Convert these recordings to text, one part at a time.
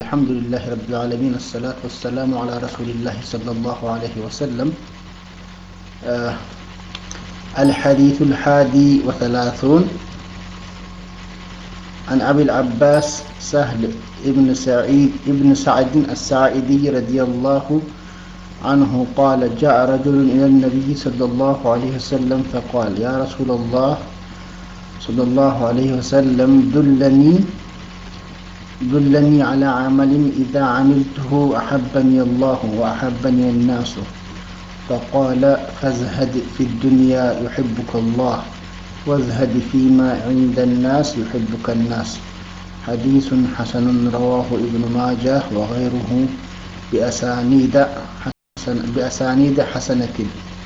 الحمد لله رب العالمين الصلاة والسلام على رسول الله صلى الله عليه وسلم آه الحديث الحادي وثلاثون عن أبي العباس سهل ابن سعيد ابن سعد الساعدي رضي الله عنه قال جاء رجل إلى النبي صلى الله عليه وسلم فقال يا رسول الله صلى الله عليه وسلم دلني دلني على عمل إذا عملته أحبني الله وأحبني الناس فقال فازهد في الدنيا يحبك الله وازهد فيما عند الناس يحبك الناس حديث حسن رواه ابن ماجه وغيره بأسانيد حسن بأسانيد حسنة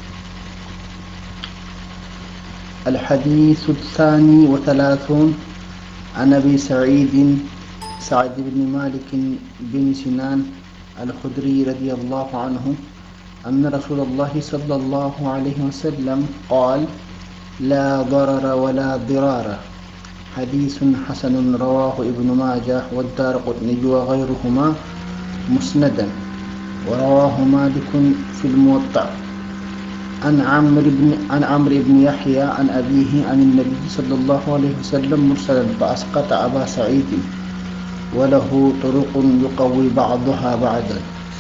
الحديث الثاني وثلاثون عن أبي سعيد سعد بن مالك بن سنان الخدري رضي الله عنه أن رسول الله صلى الله عليه وسلم قال لا ضرر ولا ضرار حديث حسن رواه ابن ماجه والدار قطني وغيرهما مسندا ورواه مالك في الموطأ عن عمرو بن عن عمرو بن يحيى عن أبيه عن النبي صلى الله عليه وسلم مرسلا فأسقط أبا سعيد وله طرق يقوي بعضها بعضا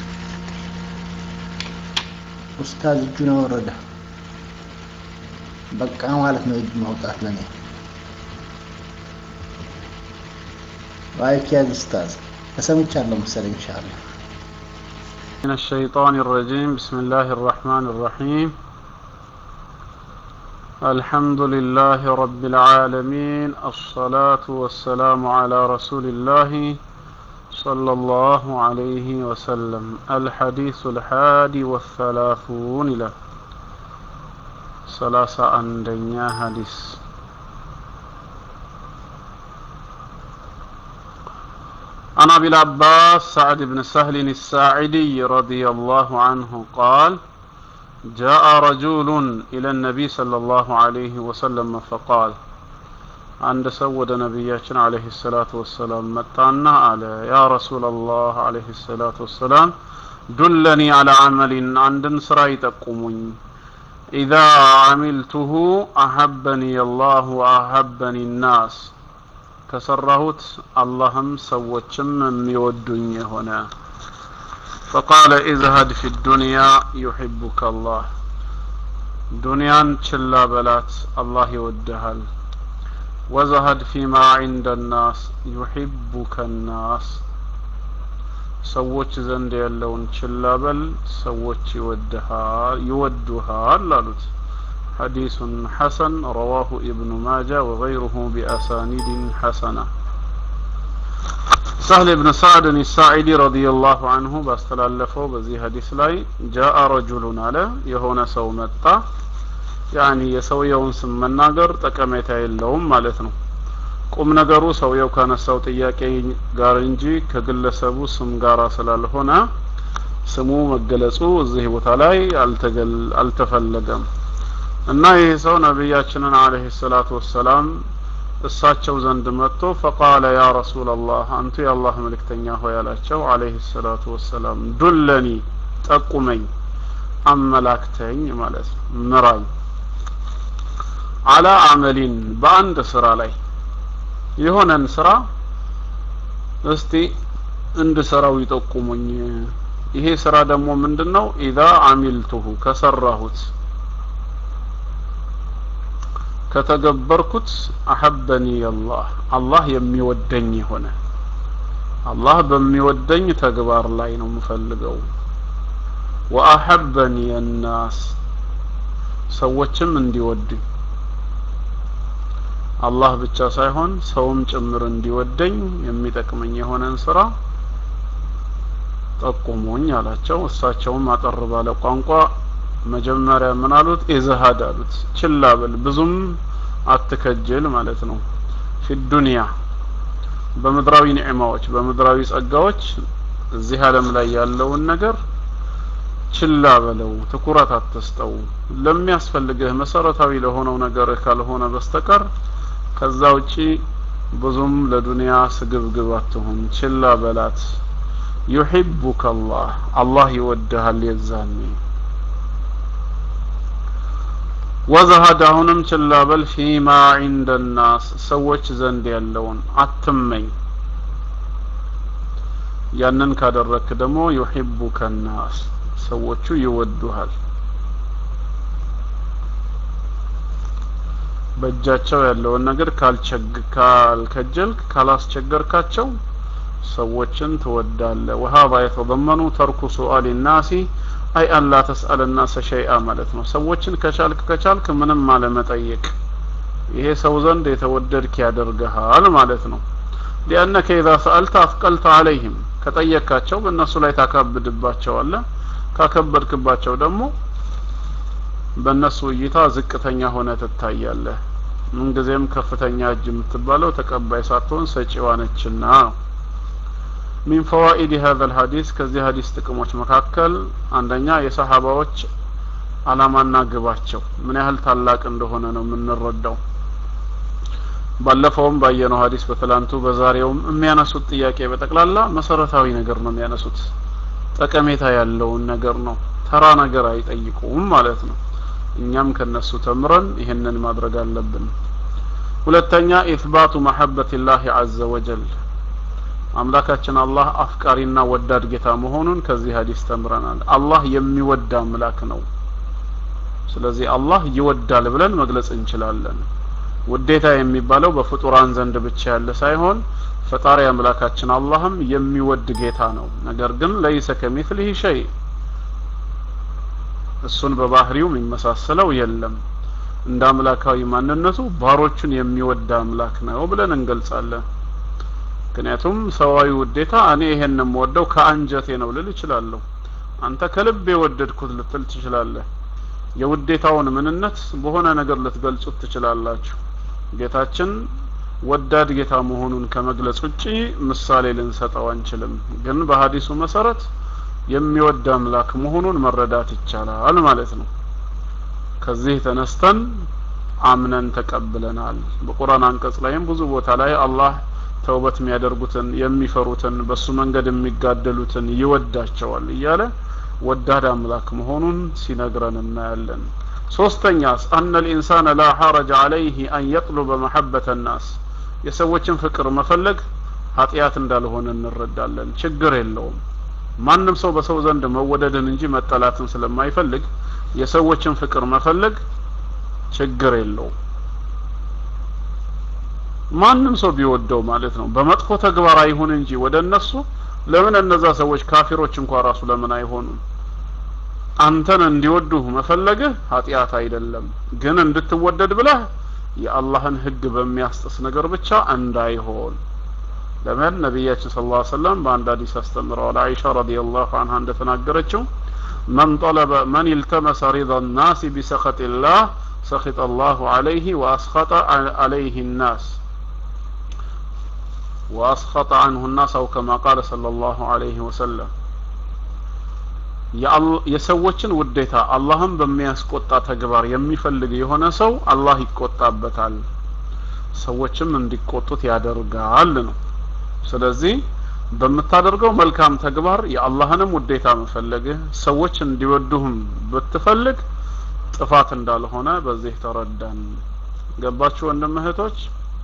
ኡስታዝ እጁን አወረደ በቃ ማለት ነው እጅ ማውጣት ለኔ ባይክ ያዝ ኡስታዝ ተሰምቻለሁ መሰለኝ ኢንሻአላህ من الشيطان الرجيم بسم الله الرحمن الرحيم الحمد لله رب العالمين الصلاة والسلام على رسول الله صلى الله عليه وسلم الحديث الحادي والثلاثون إلى ثلاثة أندنيا حديث عن أبي العباس سعد بن سهل الساعدي رضي الله عنه قال جاء رجل إلى النبي صلى الله عليه وسلم فقال አንድ ሰው ወደ ነቢያችን አለህ ሰላቱ ወሰላም መጣና አለ ያ ረሱላላህ አለህ ሰላቱ ወሰላም ዱለኒ አላ አመሊን አንድን ስራ ይጠቁሙኝ ኢዛ አሚልቱሁ አሐበኒ አላህ ወአሐበኒ ናስ ከሰራሁት አላህም ሰዎችም የሚወዱኝ የሆነ ፈቃለ ኢዝሀድ ፊ ዱንያ ዩሕቡከ አላህ ዱንያን ችላ በላት አላህ ይወድሃል ወዘሀድ ፊማ ዒንደ ናስ ዩሒቡከ ናስ ሰዎች ዘንድ ያለውን ችላ በል ሰዎች ይወዱሃል አሉት ሐዲሱን ሐሰን ረዋሁ ኢብኑ ማጃ ወገይሩሁ ቢአሳኒድ ሐሰና ሰህል ብን ሳዕድን ሳዒዲ ረዲየላሁ አንሁ ባስተላለፈው በዚህ ሀዲስ ላይ ጃአ ረጁሉን አለ የሆነ ሰው መጣ ያኒ የሰውየውን ስም መናገር ጠቀሜታ የለውም ማለት ነው ቁም ነገሩ ሰውየው ካነሳው ጥያቄ ጋር እንጂ ከግለሰቡ ስም ጋር ስላልሆነ ስሙ መገለጹ እዚህ ቦታ ላይ አልተፈለገም እና ይህ ሰው ነቢያችንን አለህ ሰላቱ ወሰላም እሳቸው ዘንድ መጥቶ ፈቃለ ያ ረሱላላህ አንቱ የአላህ መልእክተኛ ሆይ አላቸው አለህ ሰላቱ ወሰላም ዱለኒ ጠቁመኝ አመላክተኝ ማለት ነው ምራኝ አላ አመሊን በአንድ ስራ ላይ የሆነን ስራ እስቲ እንድሰራው ይጠቁሙኝ ይሄ ስራ ደግሞ ምንድነው ኢዛ አሚልቱሁ ከሰራሁት ከተገበርኩት አሐበኒ አላህ አላህ የሚወደኝ የሆነ አላህ በሚወደኝ ተግባር ላይ ነው የምፈልገው ወአሐበኒ የናስ ሰዎችም እንዲወዱኝ አላህ ብቻ ሳይሆን ሰውም ጭምር እንዲወደኝ የሚጠቅመኝ የሆነን ስራ ጠቁሙኝ አላቸው እሳቸውም አጠር ባለ ቋንቋ መጀመሪያ ምን አሉት ኢዝሃድ አሉት ችላ በል ብዙም አትከጅል ማለት ነው ፊ ዱንያ በምድራዊ ኒዕማዎች በምድራዊ ጸጋዎች እዚህ ዓለም ላይ ያለውን ነገር ችላ በለው ትኩረት አትስጠው ለሚያስፈልግህ መሰረታዊ ለሆነው ነገር ካልሆነ በስተቀር ከዛ ውጪ ብዙም ለዱንያ ስግብግብ አትሁን ችላ በላት ዩሒቡከ አላህ አላህ ይወድሃል የዛኔ ወዘሀድ አሁንም ችላ በል ፊማ ዒንደ ናስ ሰዎች ዘንድ ያለውን አትመኝ ያንን ካደረክ ደግሞ ዩሒቡከ ናስ ሰዎቹ ይወዱሃል በእጃቸው ያለውን ነገር ካልቸግ ካልከጀልክ ካላስቸገርካቸው ሰዎችን ትወዳለህ ወሀዛ የተضመኑ ተርኩ ሱአል ናሲ አይ አን ላ ተስአል ናሰ ሸይአ ማለት ነው ሰዎችን ከቻልክ ከቻልክ ምንም አለመጠየቅ ይሄ ሰው ዘንድ የተወደድክ ያደርግሃል ማለት ነው ሊአነከ ኢዛ ሰአልተ አፍቀልተ አለይህም ከጠየካቸው በእነሱ ላይ ታካብድባቸዋለህ ካከበድክባቸው ደግሞ በእነሱ እይታ ዝቅተኛ ሆነ ትታያለህ ምንጊዜም ከፍተኛ እጅ የምትባለው ተቀባይ ሳትሆን ሰጪዋ ነችና ነው ሚን ፈዋኢድ ሀዘ ልሀዲስ ከዚህ ሀዲስ ጥቅሞች መካከል አንደኛ የሰሀባዎች አላማና ግባቸው ምን ያህል ታላቅ እንደሆነ ነው የምንረዳው ባለፈውም ባየነው ሀዲስ በትላንቱ በዛሬውም የሚያነሱት ጥያቄ በጠቅላላ መሰረታዊ ነገር ነው የሚያነሱት ጠቀሜታ ያለውን ነገር ነው ተራ ነገር አይጠይቁም ማለት ነው እኛም ከነሱ ተምረን ይህንን ማድረግ አለብን ሁለተኛ ኢትባቱ መሐበት ላህ አዘ ወጀል አምላካችን አላህ አፍቃሪና ወዳድ ጌታ መሆኑን ከዚህ ሀዲስ ተምረናል አላህ የሚወድ አምላክ ነው ስለዚህ አላህ ይወዳል ብለን መግለጽ እንችላለን ውዴታ የሚባለው በፍጡራን ዘንድ ብቻ ያለ ሳይሆን ፈጣሪ አምላካችን አላህም የሚወድ ጌታ ነው ነገር ግን ለይሰ ከሚትሊህ ሸይ እሱን በባህሪው የሚመሳሰለው የለም እንደ አምላካዊ ማንነቱ ባሮቹን የሚወድ አምላክ ነው ብለን እንገልጻለን ምክንያቱም ሰዋዊ ውዴታ እኔ ይሄን የምወደው ከአንጀቴ ነው ልል እችላለሁ አንተ ከልብ የወደድኩት ልትል ትችላለህ የውዴታውን ምንነት በሆነ ነገር ልትገልጹት ትችላላችሁ ጌታችን ወዳድ ጌታ መሆኑን ከመግለጽ ውጪ ምሳሌ ልንሰጠው አንችልም ግን በሀዲሱ መሰረት የሚወድ አምላክ መሆኑን መረዳት ይቻላል ማለት ነው ከዚህ ተነስተን አምነን ተቀብለናል በቁርአን አንቀጽ ላይም ብዙ ቦታ ላይ አላህ ተውበት የሚያደርጉትን የሚፈሩትን በሱ መንገድ የሚጋደሉትን ይወዳቸዋል እያለ ወዳድ አምላክ መሆኑን ሲነግረን እናያለን ሶስተኛስ አነ ልኢንሳን ላ ሐረጅ አለይህ አን የጥሉበ መሐበተ ናስ የሰዎችን ፍቅር መፈለግ ኃጢአት እንዳልሆነ እንረዳለን ችግር የለውም ማንም ሰው በሰው ዘንድ መወደድን እንጂ መጠላትን ስለማይፈልግ የሰዎችን ፍቅር መፈለግ ችግር የለውም ማንም ሰው ቢወደው ማለት ነው በመጥፎ ተግባር አይሁን እንጂ ወደ እነሱ ለምን እነዛ ሰዎች ካፊሮች እንኳ ራሱ ለምን አይሆኑም አንተን እንዲወዱህ መፈለግህ ኃጢአት አይደለም ግን እንድትወደድ ብለህ የአላህን ህግ በሚያስጥስ ነገር ብቻ እንዳይሆን ለምን ነቢያችን ስለ ላ ሰለም በአንድ ሀዲስ አስተምረዋል አይሻ ረዲየላሁ አንሃ እንደተናገረችው መን ጠለበ መን ኢልተመሰ ሪض الناس بسخط الله سخط الله عليه وأسخط عليه الناس وأسخط عنه الناس أو كما قال صلى الله عليه وسلم የሰዎችን ውዴታ አላህም በሚያስቆጣ ተግባር የሚፈልግ የሆነ ሰው አላህ ይቆጣበታል ሰዎችም እንዲቆጡት ያደርጋል ነው ስለዚህ በምታደርገው መልካም ተግባር የአላህንም ውዴታ መፈለግህ ሰዎች እንዲወዱህም ብትፈልግ ጥፋት እንዳልሆነ በዚህ ተረዳን ገባችሁ ወንድም እህቶች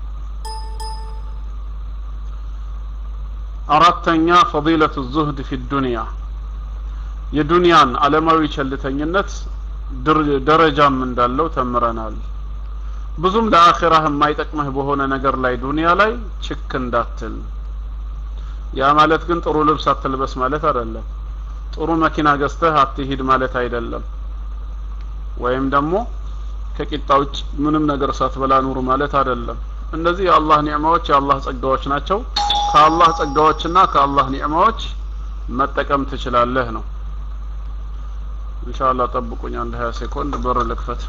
አራተኛ ፈዲለቱ ዙህድ ፊ ዱንያ የዱንያን አለማዊ ቸልተኝነት ደረጃም እንዳለው ተምረናል ብዙም ለአኺራህ የማይጠቅምህ በሆነ ነገር ላይ ዱንያ ላይ ችክ እንዳትል ያ ማለት ግን ጥሩ ልብስ አትልበስ ማለት አይደለም ጥሩ መኪና ገዝተህ አትሂድ ማለት አይደለም ወይም ደግሞ ከቂጣ ውጭ ምንም ነገር ሳትበላ ኑር ማለት አይደለም እነዚህ የአላህ ኒዕማዎች የአላህ ጸጋዎች ናቸው ከአላህ ጸጋዎችና ከአላህ ኒዕማዎች መጠቀም ትችላለህ ነው ኢንሻአላህ ጠብቁኝ አንድ 20 ሴኮንድ በር ልክፈት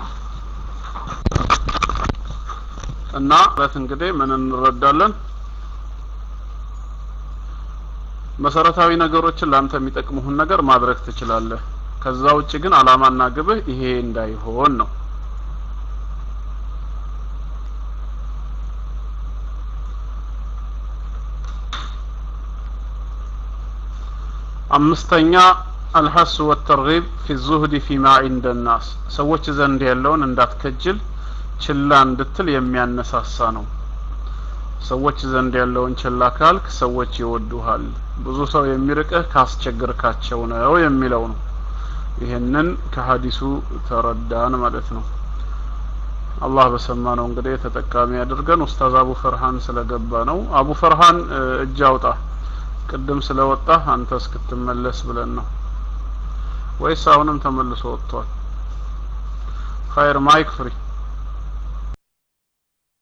እና በት እንግዲህ ምን እንረዳለን መሰረታዊ ነገሮችን ላንተ የሚጠቅሙህን ነገር ማድረግ ትችላለህ ከዛ ውጭ ግን አላማና ግብህ ይሄ እንዳይሆን ነው አምስተኛ አልሐስ ወተርጊብ ፊ ዙህድ ፊማ ዒንደ ናስ ሰዎች ዘንድ ያለውን እንዳትከጅል ችላ እንድትል የሚያነሳሳ ነው ሰዎች ዘንድ ያለውን ችላ ካልክ ሰዎች ይወዱሃል ብዙ ሰው የሚርቅህ ካስቸግርካቸው ነው የሚለው ነው ይህንን ከሀዲሱ ተረዳን ማለት ነው አላህ በሰማነው እንግዲህ ተጠቃሚ ያድርገን ኡስታዝ አቡ ፈርሃን ስለገባ ነው አቡ ፈርሃን እጅ አውጣ ቅድም ስለወጣ አንተ እስክትመለስ ብለን ነው ወይስ አሁንም ተመልሶ ወጥቷል ኸይር ማይክ ፍሪ